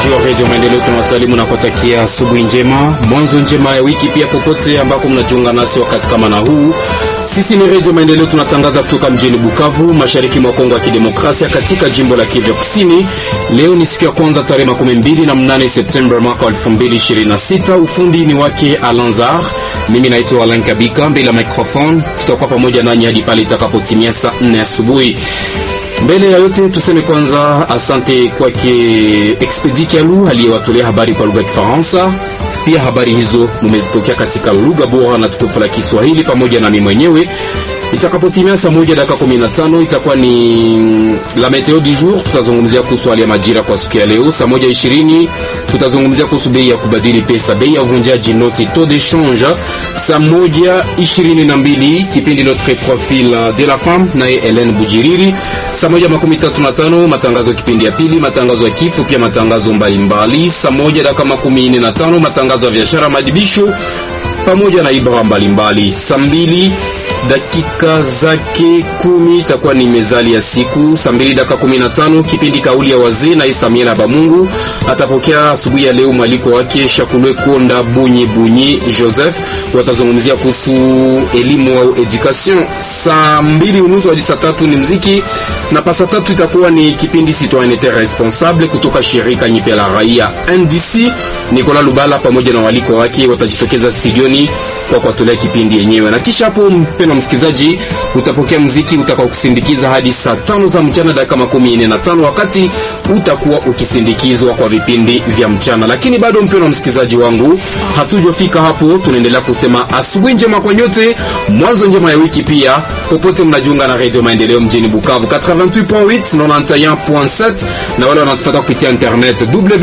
wasikilizaji wa redio Maendeleo, tunawasalimu na kuwatakia asubuhi njema, mwanzo njema ya wiki pia, popote ambako mnajiunga nasi wakati kama na huu. Sisi ni redio Maendeleo, tunatangaza kutoka mjini Bukavu, mashariki mwa Kongo ya Kidemokrasia, katika jimbo la Kivu Kusini. Leo ni siku ya kwanza, tarehe makumi mbili na mnane Septemba mwaka 2026. Ufundi ni wake Alanzar, mimi naitwa Alan Kabika, mbele ya microphone. Tutakuwa pamoja nanyi hadi pale itakapotimia saa 4 asubuhi. Mbele ya yote tuseme kwanza asante kwake Expedi Kialu aliyewatolea habari kwa lugha ya Kifaransa. Pia habari hizo mumezipokea katika lugha bora na tukufu la Kiswahili pamoja na mimi mwenyewe. Itakapotimia saa moja dakika 15 itakuwa ni la meteo du jour. Tutazungumzia kuhusu hali ya majira kwa siku ya leo. Saa moja ishirini tutazungumzia kuhusu bei ya kubadili pesa, bei ya uvunjaji noti, taux de change. Saa moja ishirini na mbili kipindi notre profil de la femme naye Helen Bujiriri. Saa moja makumi tatu na tano matangazo ya kipindi ya pili, matangazo ya kifo, pia matangazo mbalimbali. Saa moja dakika makumi nne na tano matangazo ya biashara, madibisho pamoja na ibara mbalimbali. Saa mbili dakika zake kumi itakuwa ni mezali ya siku. Saa mbili dakika kumi na tano kipindi kauli ya wazee na Isamiela Bamungu atapokea asubuhi ya leo mwaliko wake Shakulwe Konda Bunyi Bunyi Joseph, watazungumzia kuhusu elimu au education. Saa mbili unusu hadi saa tatu ni mziki na pasa tatu itakuwa ni kipindi citoyenneté responsable kutoka shirika nyipya la raia NDC. Nicolas Lubala pamoja na waliko wake watajitokeza studioni kwa kuwatolea kipindi yenyewe, na kisha hapo, mpendwa msikilizaji, utapokea mziki utakao kusindikiza hadi saa tano za mchana dakika makumi nne na tano wakati utakuwa ukisindikizwa kwa vipindi vya mchana. Lakini bado mpendwa msikilizaji wangu, hatujafika hapo, tunaendelea kusema asubuhi njema kwa nyote, mwanzo njema ya wiki pia, popote mnajiunga na Radio Maendeleo mjini Bukavu 88.8 91.7 na wale wanatufuata kupitia internet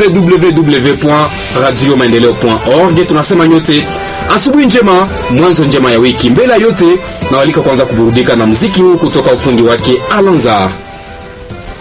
www.radiomaendeleo.org. Tunasema nyote asubuhi njema, mwanzo njema ya wiki. Mbele ya yote, nawalika kwanza kuburudika na muziki huu kutoka ufundi wake Alanzar.